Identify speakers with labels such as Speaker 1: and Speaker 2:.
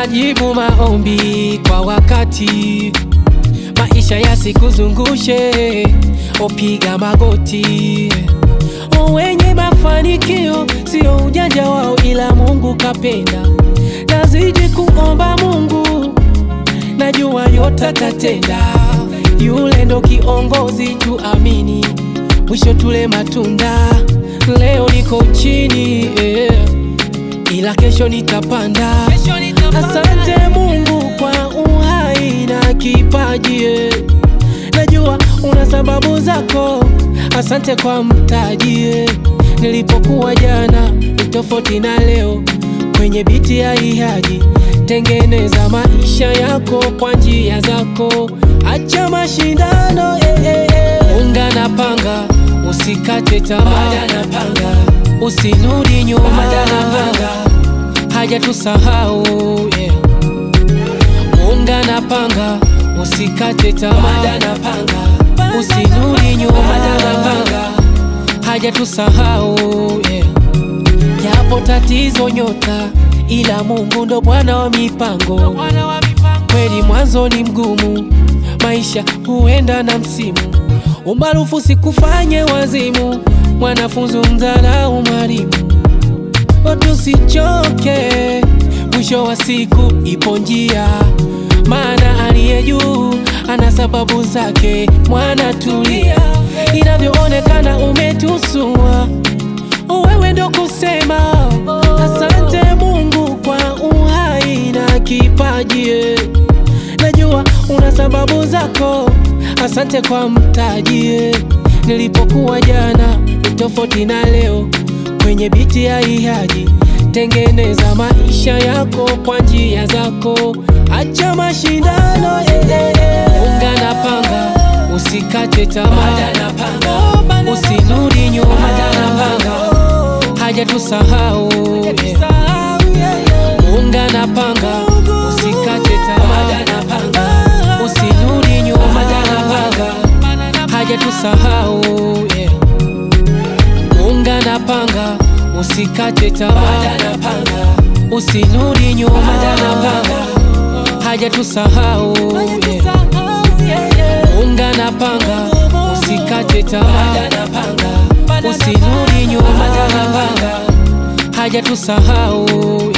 Speaker 1: Jibu maombi kwa wakati, maisha yasikuzungushe, opiga magoti. Wenye mafanikio sio ujanja wao, ila Mungu kapenda. Nazidi kuomba Mungu, najua yote atatenda. Yule ndo kiongozi, tuamini, mwisho tule matunda. Leo niko chini eh, ila kesho nitapanda. Asante Mungu kwa uhai na kipaji eh. Najua una sababu zako, asante kwa mtaji eh. Nilipokuwa jana ni tofauti na leo, kwenye biti ya ihaji. Tengeneza maisha yako kwa njia zako, acha mashindano eh, eh, eh. Unga na panga, usikate tamaa, panga, usirudi nyuma, panga, haja tusahau yeah. Munga na panga, usikate tamaa, panga, usirudi nyuma, panga, haja tusahau yeah. Japo tatizo nyota, ila Mungu ndo Bwana wa mipango. Kweli mwanzo ni mgumu, maisha huenda na msimu. Umaarufu sikufanye wazimu, mwanafunzi mdharau mwalimu. Tusichoke, mwisho wa siku ipo njia, maana aliye juu ana sababu zake. Mwana tulia, inavyoonekana umetusua, wewe ndo kusema asante Mungu kwa uhai na kipaji. Najua una sababu zako, asante kwa mtaji. Nilipokuwa jana ni tofauti na leo, kwenye biti ya ihaji. Tengeneza maisha yako kwa njia zako, acha mashindano eh, eh, eh. Unga na panga, usikate tamaa, usirudi nyuma, haja tusahau yeah. Unga na panga, usikate tamaa, usirudi nyuma, haja tusahau yeah. Unga na panga, usikate tamaa, usirudi nyuma, haja tusahau yeah. Unga na panga, usikate tamaa, usirudi nyuma, haja tusahau